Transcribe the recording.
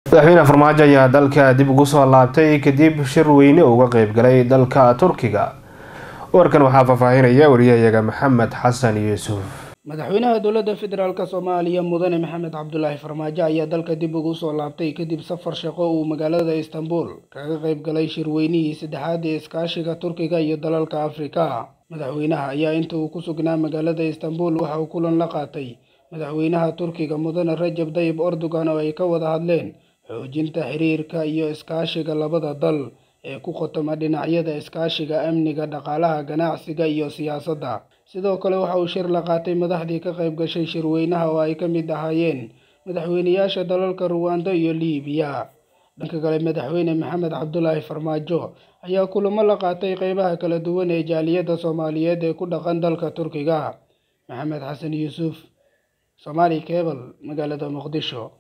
madaxweyne farmaajo ayaa dalka dib ugu soo laabtay kadib shir weyne uga qeybgalay dalka turkiga warkan waxaa faahfaahinaya wariyahayaga maxamed xasan yuusuf madaxweynaha dowladda federaalk soomaaliya mudane maxamed cabdulaahi farmaajo ayaa dalka dib ugu soo laabtay kadib safar shaqo uu magaalada istanbul kaga qayb galay shirweynihii saddexaad ee iskaashiga turkiga iyo dalalka afrika madaxweynaha ayaa inta uu ku sugnaa magaalada istanbul waxa uu kulan la qaatay madaxweynaha turkiga mudane rajab dayib erdogan oo ay ka wada hadleen xoojinta xiriirka iyo iskaashiga labada dal ee ku khotoma dhinacyada iskaashiga amniga dhaqaalaha ganacsiga iyo siyaasadda sidoo kale waxa uu shir la qaatay madaxdii ka qayb gashay shirweynaha oo ay ka mid ahaayeen madaxweynayaasha dalalka ruwando iyo liibiya dhanka kale madaxweyne maxamed cabdulaahi farmaajo ayaa kulamo la qaatay qeybaha kala duwan ee jaaliyadda soomaaliyeed ee ku dhaqan dalka turkiga maxamed xasan yuusuf somaali cebal magaalada muqdisho